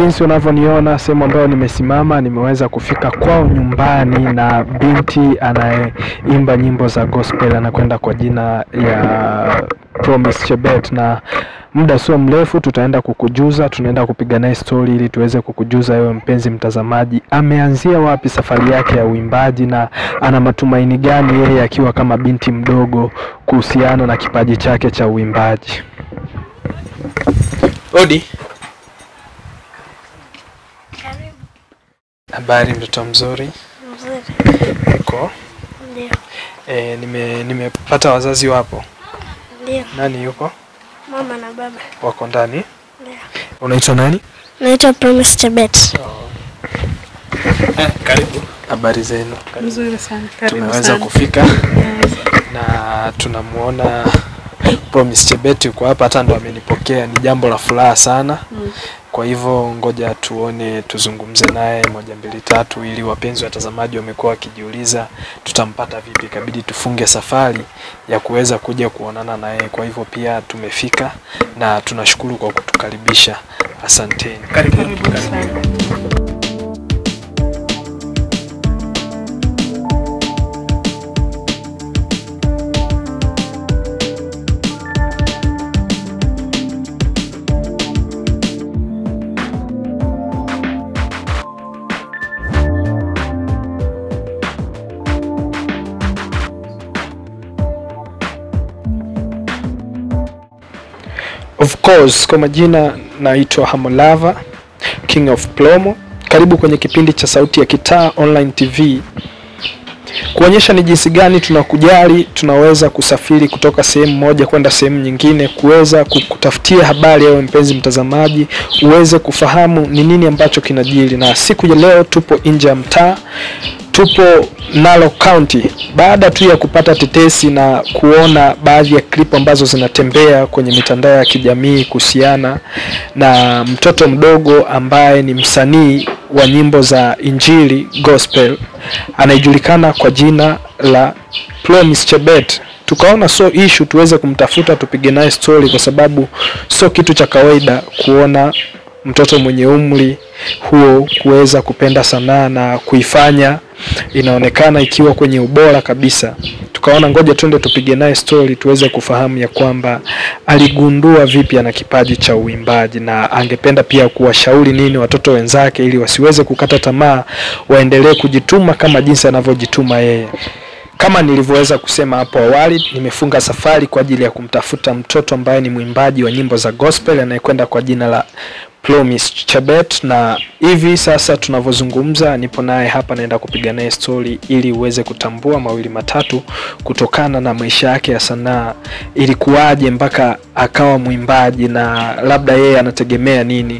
jinsi unavyoniona sehemu ambayo nimesimama, nimeweza kufika kwao nyumbani na binti anayeimba nyimbo za gospel anakwenda kwa jina ya Promise Chebet, na muda sio mrefu tutaenda kukujuza, tunaenda kupiga naye story ili tuweze kukujuza wewe mpenzi mtazamaji, ameanzia wapi safari yake ya uimbaji na ana matumaini gani yeye akiwa kama binti mdogo kuhusiana na kipaji chake cha uimbaji. Odi. Karibu. Habari mtoto mzuri. Mzuri. Uko? Ndio. E, nime nimepata wazazi wapo. Ndio. Nani yupo? Mama na baba. Wako ndani. Ndio. Unaitwa nani? Naitwa Promise Chebet. Eh, karibu. Habari zenu. Nzuri sana. Karibu Tumeweza sana. kufika na tunamuona Promise Chebet yuko hapa, hata ndo amenipokea. Ni jambo la furaha sana. Mm. Kwa hivyo ngoja tuone, tuzungumze naye moja mbili tatu, ili wapenzi watazamaji wamekuwa wakijiuliza tutampata vipi. Ikabidi tufunge safari ya kuweza kuja kuonana naye. Kwa hivyo pia tumefika na tunashukuru kwa kutukaribisha. Asanteni. Karibu. Karibu sana. Of course, kwa majina naitwa Hamolava King of Plomo. Karibu kwenye kipindi cha Sauti ya Kitaa Online TV, kuonyesha ni jinsi gani tunakujali, tunaweza kusafiri kutoka sehemu moja kwenda sehemu nyingine, kuweza kukutafutia habari ewe mpenzi mtazamaji, uweze kufahamu ni nini ambacho kinajiri. Na siku ya leo tupo nje ya mtaa, tupo Narok County baada tu ya kupata tetesi na kuona baadhi ya klipu ambazo zinatembea kwenye mitandao ya kijamii kuhusiana na mtoto mdogo ambaye ni msanii wa nyimbo za injili gospel anayejulikana kwa jina la Promise Chebet. Tukaona so issue tuweze kumtafuta tupige naye story, kwa sababu sio kitu cha kawaida kuona mtoto mwenye umri huo kuweza kupenda sanaa na kuifanya inaonekana ikiwa kwenye ubora kabisa. Tukaona ngoja twende tupige naye story tuweze kufahamu ya kwamba aligundua vipi ana kipaji cha uimbaji na angependa pia kuwashauri nini watoto wenzake ili wasiweze kukata tamaa, waendelee kujituma kama jinsi anavyojituma yeye. Kama nilivyoweza kusema hapo awali, nimefunga safari kwa ajili ya kumtafuta mtoto ambaye ni mwimbaji wa nyimbo za gospel anayekwenda kwa jina la Promise Chebet, na hivi sasa tunavyozungumza, nipo naye hapa, naenda kupiga naye story ili uweze kutambua mawili matatu kutokana na maisha yake ya sanaa, ilikuwaje mpaka akawa mwimbaji na labda yeye anategemea nini.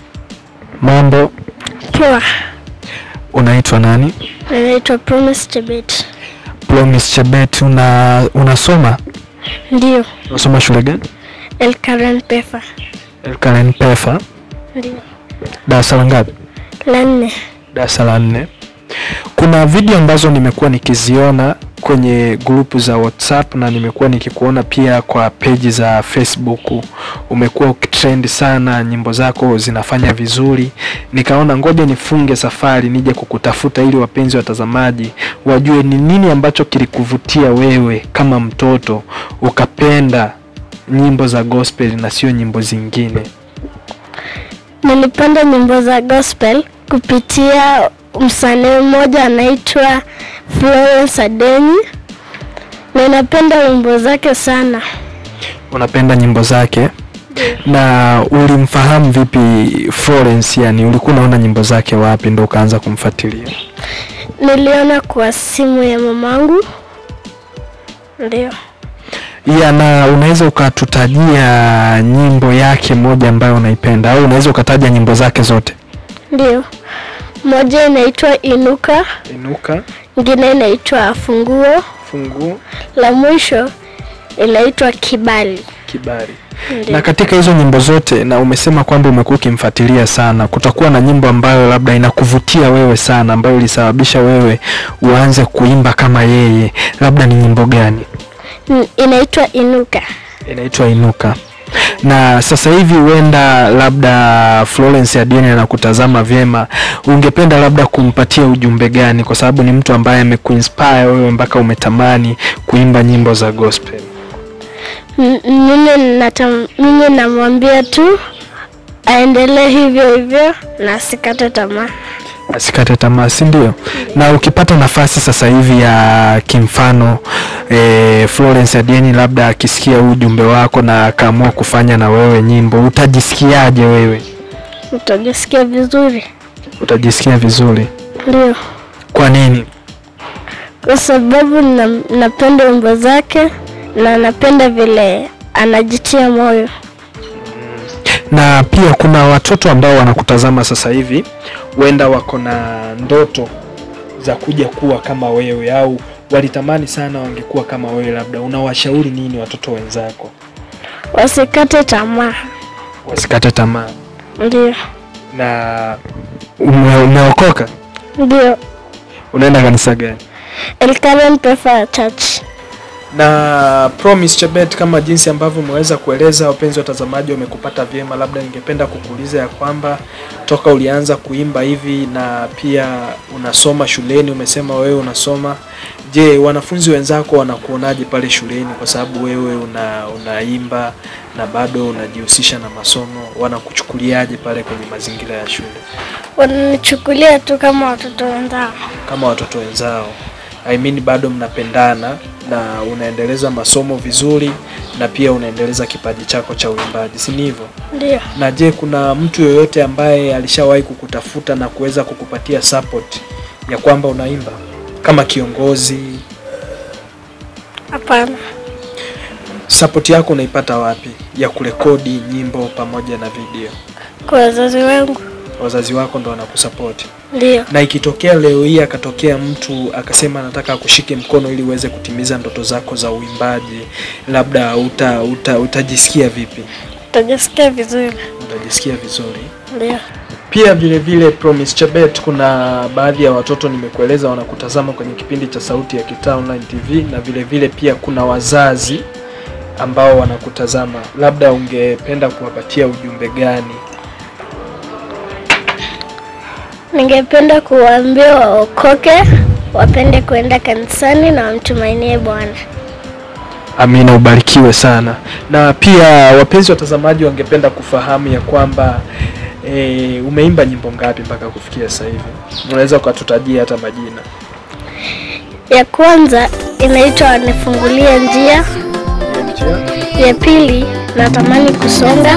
Mambo, Poa. unaitwa nani? Naitwa Promise Chebet. Promise Chebet, una unasoma Ndio. unasoma shule gani? El Karen Pefa. Elkaren Pefa, Ndio. darasa la ngapi? La nne. darasa la nne. Kuna video ambazo nimekuwa nikiziona kwenye grupu za WhatsApp na nimekuwa nikikuona pia kwa peji za Facebook. Umekuwa ukitrend sana, nyimbo zako zinafanya vizuri, nikaona ngoja nifunge safari nije kukutafuta ili wapenzi watazamaji wajue ni nini ambacho kilikuvutia wewe kama mtoto ukapenda nyimbo za gospel na sio nyimbo zingine. Nilipenda nyimbo za gospel kupitia msanii mmoja anaitwa Florence Adeni. Na napenda wimbo zake sana. unapenda nyimbo zake na ulimfahamu vipi Florence? Yani ulikuwa unaona nyimbo zake wapi ndo ukaanza kumfuatilia? Niliona kwa simu ya mamangu. Ndio. Ya, na unaweza ukatutajia nyimbo yake moja ambayo unaipenda au unaweza ukataja nyimbo zake zote? Ndio. Moja inaitwa Inuka, Inuka, ingine inaitwa Funguo, Funguo, la mwisho inaitwa Kibali. Kibali. Ndio. Na katika hizo nyimbo zote, na umesema kwamba umekuwa ukimfuatilia sana, kutakuwa na nyimbo ambayo labda inakuvutia wewe sana, ambayo ilisababisha wewe uanze kuimba kama yeye, labda ni nyimbo gani? N- Inaitwa Inuka. Inaitwa Inuka. na sasa hivi huenda labda Florence Adieni anakutazama vyema, ungependa labda kumpatia ujumbe gani, kwa sababu ni mtu ambaye amekuinspire wewe mpaka umetamani kuimba nyimbo za gospel? M- mimi natam, mimi namwambia tu aendelee hivyo hivyo na asikate tamaa. asikate tamaa, si ndio? Na ukipata nafasi sasa hivi ya kimfano e, Florence Adieni labda akisikia huu ujumbe wako na akaamua kufanya na wewe nyimbo, utajisikiaje wewe? Utajisikia vizuri, Utajisikia vizuri. ndio Kwa nini? kwa sababu na, napenda wimbo zake na napenda vile anajitia moyo. na pia kuna watoto ambao wanakutazama sasa hivi huenda wako na ndoto za kuja kuwa kama wewe au walitamani sana wangekuwa kama wewe labda unawashauri nini watoto wenzako Wasikate tamaa, wasikate tamaa ndio na ume, umeokoka ndio. unaenda kanisa gani Elkaran Pefa Church. na Promise Chebet, kama jinsi ambavyo umeweza kueleza, wapenzi watazamaji wamekupata vyema. Labda ningependa kukuuliza ya kwamba toka ulianza kuimba hivi na pia unasoma shuleni, umesema wewe unasoma, je, wanafunzi wenzako wanakuonaje pale shuleni? Kwa sababu wewe una unaimba na bado unajihusisha na masomo, wanakuchukuliaje pale kwenye mazingira ya shule Wananichukulia tu kama watoto wenzao. kama watoto wenzao? I mean, bado mnapendana na unaendeleza masomo vizuri na pia unaendeleza kipaji chako cha uimbaji, si ni hivyo? Ndio. Na je, kuna mtu yoyote ambaye alishawahi kukutafuta na kuweza kukupatia support ya kwamba unaimba kama kiongozi? Hapana. Support yako unaipata wapi ya kurekodi nyimbo pamoja na video? Kwa wazazi wangu. Wazazi wako ndo wanakusupport. Ndio. Na ikitokea leo hii akatokea mtu akasema anataka akushike mkono ili uweze kutimiza ndoto zako za uimbaji, labda uta, uta, utajisikia vipi? Utajisikia vizuri. Utajisikia vizuri. Ndio. Pia vile vile Promise Chebet, kuna baadhi ya watoto nimekueleza wanakutazama kwenye kipindi cha Sauti ya Kitaa Online TV, na vile vile pia kuna wazazi ambao wanakutazama, labda ungependa kuwapatia ujumbe gani? Ningependa kuwaambia waokoke, wapende kuenda kanisani na wamtumainie Bwana. Amina, ubarikiwe sana. Na pia wapenzi watazamaji wangependa kufahamu ya kwamba e, umeimba nyimbo ngapi mpaka kufikia sasa hivi? Unaweza ukatutajia hata majina? Ya kwanza inaitwa Wanifungulie Njia. Ya pili Natamani Kusonga.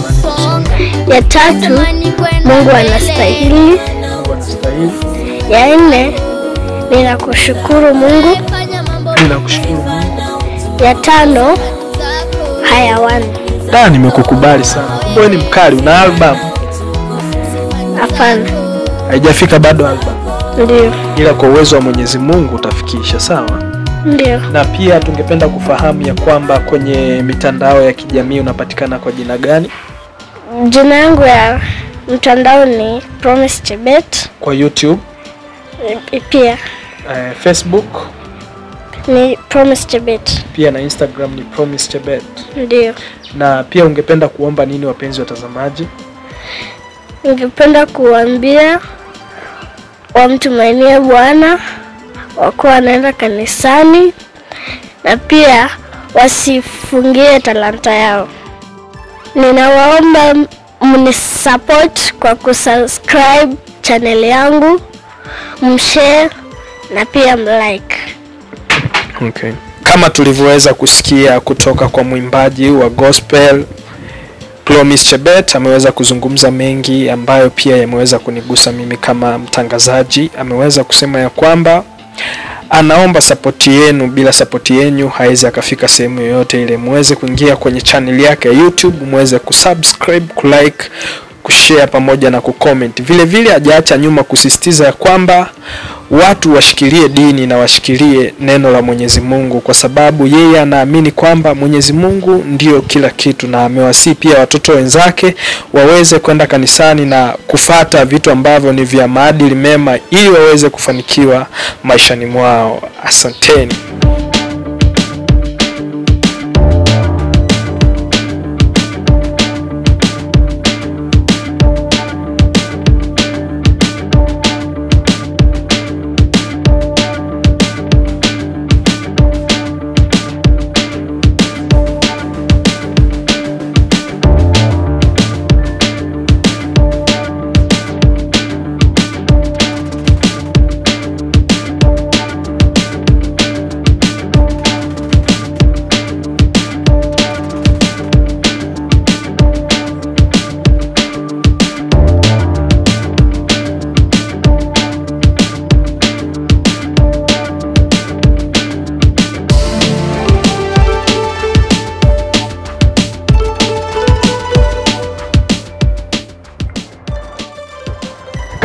Ya tatu Mungu Anastahili. Mungu anastahili. Ya nne Ninakushukuru Mungu. Ninakushukuru Mungu. Ya tano Hayawani. Da, nimekukubali sana. Kumbe wewe ni mkali, una album Hapana, haijafika bado album, ndio ila kwa uwezo wa Mwenyezi Mungu utafikisha. Sawa. ndio. Na pia tungependa kufahamu ya kwamba kwenye mitandao ya kijamii unapatikana kwa jina gani? Jina yangu ya mtandao ni Promise Chebet. Kwa YouTube, E, Pia eh, Facebook ni Promise Chebet. pia na Instagram ni Promise Chebet. Ndio. Na pia ungependa kuomba nini wapenzi watazamaji? Ningependa kuambia wamtumainie Bwana, wakuwa wanaenda kanisani na pia wasifungie talanta yao. Ninawaomba mnisupport kwa kusubscribe channel yangu, mshare na pia mlike. Okay. Kama tulivyoweza kusikia kutoka kwa mwimbaji wa gospel Promise Chebet ameweza kuzungumza mengi ambayo pia yameweza kunigusa mimi kama mtangazaji. Ameweza kusema ya kwamba anaomba sapoti yenu, bila sapoti yenu hawezi akafika sehemu yoyote ile. Muweze kuingia kwenye channel yake ya YouTube, muweze kusubscribe, kulike, kushare pamoja na kucomment. Vile vile hajaacha nyuma kusisitiza ya kwamba watu washikilie dini na washikilie neno la Mwenyezi Mungu, kwa sababu yeye anaamini kwamba Mwenyezi Mungu ndio kila kitu, na amewasii pia watoto wenzake waweze kwenda kanisani na kufata vitu ambavyo ni vya maadili mema, ili waweze kufanikiwa maishani mwao. Asanteni.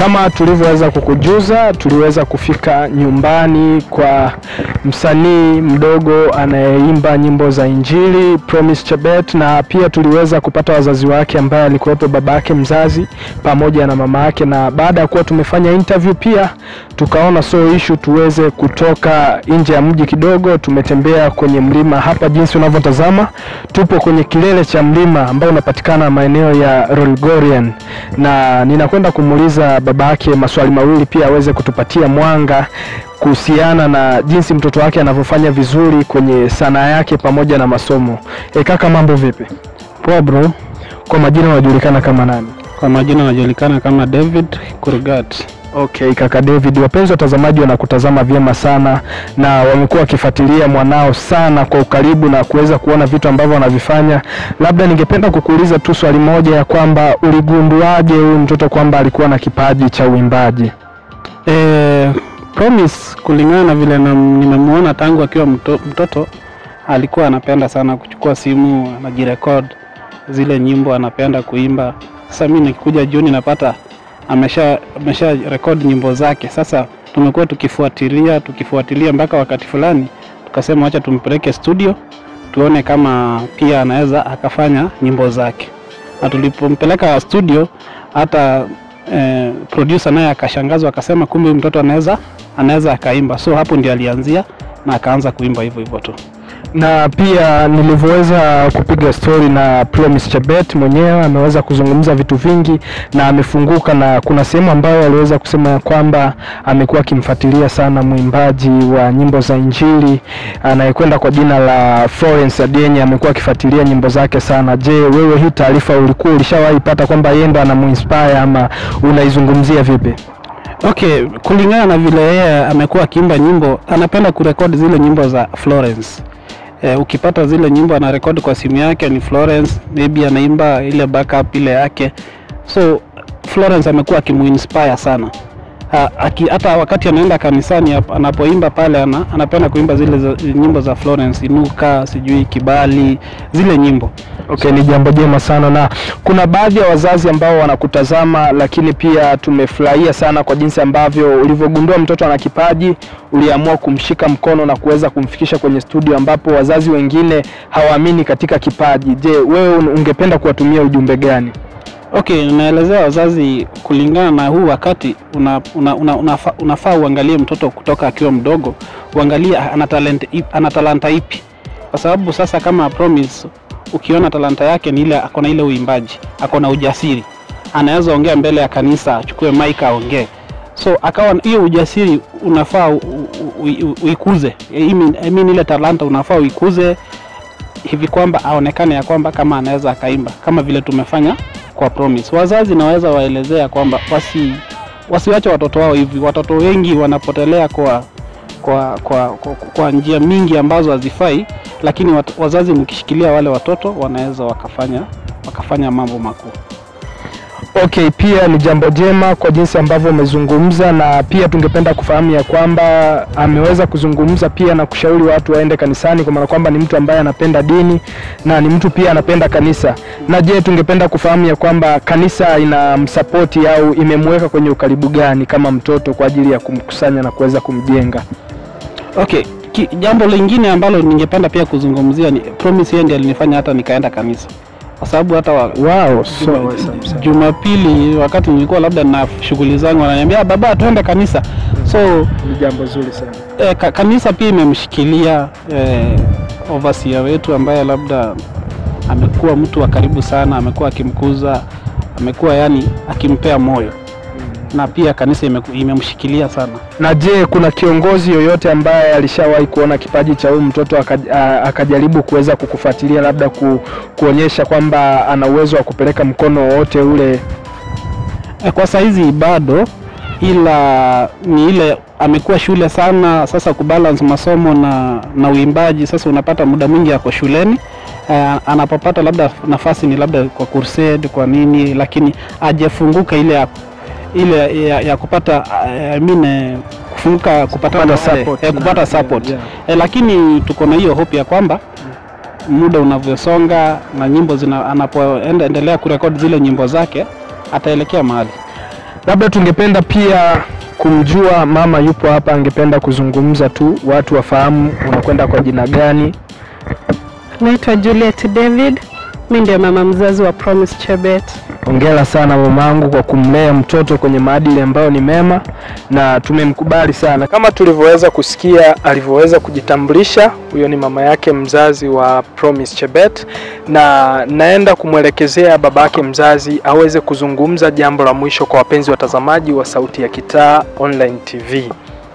Kama tulivyoweza kukujuza, tuliweza kufika nyumbani kwa msanii mdogo anayeimba nyimbo za Injili Promise Chebet, na pia tuliweza kupata wazazi wake ambaye alikuwepo baba yake mzazi pamoja na mama yake, na baada ya kuwa tumefanya interview pia tukaona so issue tuweze kutoka nje ya mji kidogo. Tumetembea kwenye mlima hapa, jinsi unavyotazama, tupo kwenye kilele cha mlima ambao unapatikana maeneo ya Rolgorian, na ninakwenda kumuuliza baba yake maswali mawili pia aweze kutupatia mwanga kuhusiana na jinsi mtoto wake anavyofanya vizuri kwenye sanaa yake pamoja na masomo. E, kaka mambo vipi? Poa bro, Kwa majina unajulikana kama nani? kwa majina anajulikana kama David Kurgat. Okay, kaka David, wapenzi watazamaji wanakutazama vyema sana na wamekuwa wakifuatilia mwanao sana kwa ukaribu na kuweza kuona vitu ambavyo wanavifanya. Labda ningependa kukuuliza tu swali moja ya kwamba uligunduaje huyu mtoto kwamba alikuwa na kipaji cha uimbaji? E, Promise kulingana na vile na- nimemuona tangu akiwa mto, mtoto alikuwa anapenda sana kuchukua simu anajirekod zile nyimbo anapenda kuimba. Sasa mimi nikikuja jioni napata amesha amesha record nyimbo zake. Sasa tumekuwa tukifuatilia tukifuatilia mpaka wakati fulani tukasema wacha tumpeleke studio tuone kama pia anaweza akafanya nyimbo zake, na tulipompeleka studio hata eh, producer naye akashangazwa akasema kumbe huyu mtoto anaweza anaweza akaimba. So hapo ndio alianzia na akaanza kuimba hivyo hivyo tu. na pia nilivyoweza kupiga stori na Promise Chebet mwenyewe ameweza kuzungumza vitu vingi na amefunguka, na kuna sehemu ambayo aliweza kusema ya kwamba amekuwa akimfuatilia sana mwimbaji wa nyimbo za Injili anayekwenda kwa jina la Florence Adienye, amekuwa akifuatilia nyimbo zake sana. Je, wewe hii taarifa ulikuwa ulishawahi pata kwamba yeye ndo anamuinspire ama unaizungumzia vipi? Okay, kulingana na vile yeye amekuwa akiimba nyimbo, anapenda kurekodi zile nyimbo za Florence. Eh, ukipata zile nyimbo anarekodi kwa simu yake ni Florence, maybe anaimba ile backup ile yake. So Florence amekuwa akimuinspire sana. Ha, aki, hata wakati anaenda kanisani hap- anapoimba pale ana, anapenda kuimba zile za, nyimbo za Florence, Inuka, sijui Kibali, zile nyimbo. Okay, ni jambo jema sana, na kuna baadhi ya wazazi ambao wanakutazama, lakini pia tumefurahia sana kwa jinsi ambavyo ulivyogundua mtoto ana kipaji, uliamua kumshika mkono na kuweza kumfikisha kwenye studio, ambapo wazazi wengine hawaamini katika kipaji. Je, wewe un- ungependa kuwatumia ujumbe gani? Okay, naelezea wazazi kulingana na huu wakati una, una, una, unafa, unafaa uangalie mtoto kutoka akiwa mdogo, uangalie ana talent ipi, ana talanta ipi, kwa sababu sasa kama Promise ukiona talanta yake ni ile, ako na ile uimbaji, ako na ujasiri, anaweza ongea mbele ya kanisa, achukue mic aongee, so akawa hiyo ujasiri unafaa u- u- u- uikuze. I mean, I mean ile talanta unafaa uikuze hivi kwamba aonekane ya kwamba kama anaweza akaimba kama vile tumefanya kwa Promise. Wazazi naweza waelezea kwamba wasi wasiwache watoto wao hivi. Watoto wengi wanapotelea kwa kwa, kwa, kwa, kwa njia mingi ambazo hazifai, lakini wat, wazazi mkishikilia wale watoto wanaweza wakafanya wakafanya mambo makuu. Okay, pia ni jambo jema kwa jinsi ambavyo umezungumza, na pia tungependa kufahamu ya kwamba ameweza kuzungumza pia na kushauri watu waende kanisani, kwa maana kwamba ni mtu ambaye anapenda dini na ni mtu pia anapenda kanisa. Na je, tungependa kufahamu ya kwamba kanisa inamsapoti au imemweka kwenye ukaribu gani kama mtoto kwa ajili ya kumkusanya na kuweza kumjenga? Okay, ki, jambo lingine ambalo ningependa pia kuzungumzia ni Promise, yeye ndiye alinifanya hata nikaenda kanisa, kwa sababu hata wa, Wow, so Juma- awesome sana. Jumapili wakati nilikuwa labda na shughuli zangu, ananiambia "Ah, baba, tuende kanisa. So Ni jambo zuri sana. eh, ka, kanisa pia imemshikilia eh, overseer wetu ambaye labda amekuwa mtu wa karibu sana, amekuwa akimkuza, amekuwa yani akimpea moyo, na pia kanisa imeku- imemshikilia sana. Na je, kuna kiongozi yoyote ambaye alishawahi kuona kipaji cha huyu mtoto akaj- a- akajaribu kuweza kukufuatilia labda ku, kuonyesha kwamba ana uwezo wa kupeleka mkono wowote ule? Eh, Kwa saizi bado, ila ni ile amekuwa shule sana sasa, kubalance masomo na, na uimbaji. Sasa unapata muda mwingi ako shuleni eh, anapopata labda nafasi ni labda kwa crusade kwa nini, lakini ajefunguka ile ya, ile ya, ya kupata eh, I mean, eh, kufunguka kupata, Kupata wale, support. eh, kupata support Yeah. eh, lakini tuko na hiyo hope ya kwamba muda unavyosonga na nyimbo zina anapoenda endelea kurekodi zile nyimbo zake ataelekea mahali. Labda tungependa pia kumjua mama yupo hapa, angependa kuzungumza tu, watu wafahamu unakwenda kwa jina gani. Naitwa Juliet David, mi ndio mama mzazi wa Promise Chebet. Hongera sana mamangu kwa kumlea mtoto kwenye maadili ambayo ni mema na tumemkubali sana. Kama tulivyoweza kusikia alivyoweza kujitambulisha, huyo ni mama yake mzazi wa Promise Chebet, na naenda kumwelekezea babake mzazi aweze kuzungumza jambo la mwisho kwa wapenzi watazamaji wa Sauti ya Kitaa Online TV.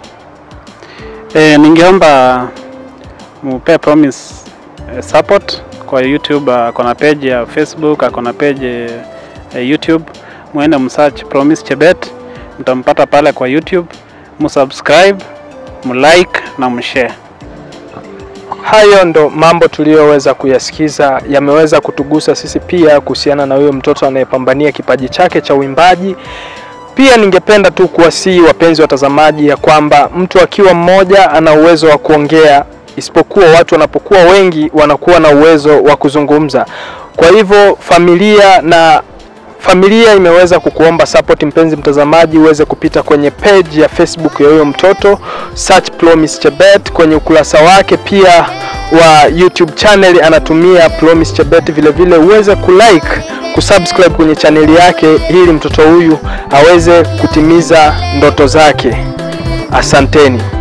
E, ningeomba mupe Promise eh, support kwa YouTube. Ako na page ya Facebook, ako na page eh, YouTube. Muende msearch Promise Chebet, mtampata pale kwa YouTube. Musubscribe, mulike na mshare. Hayo ndo mambo tuliyoweza kuyasikiza, yameweza kutugusa sisi pia kuhusiana na huyo mtoto anayepambania kipaji chake cha uimbaji. Pia ningependa tu kuwasihi wapenzi watazamaji ya kwamba mtu akiwa mmoja ana uwezo wa kuongea, isipokuwa watu wanapokuwa wengi wanakuwa na uwezo wa kuzungumza. Kwa hivyo familia na familia imeweza kukuomba support, mpenzi mtazamaji, uweze kupita kwenye page ya Facebook ya huyo mtoto, search Promise Chebet kwenye ukurasa wake pia wa YouTube channel anatumia Promise Chebet, vile vile uweze kulike kusubscribe kwenye chaneli yake ili mtoto huyu aweze kutimiza ndoto zake. Asanteni.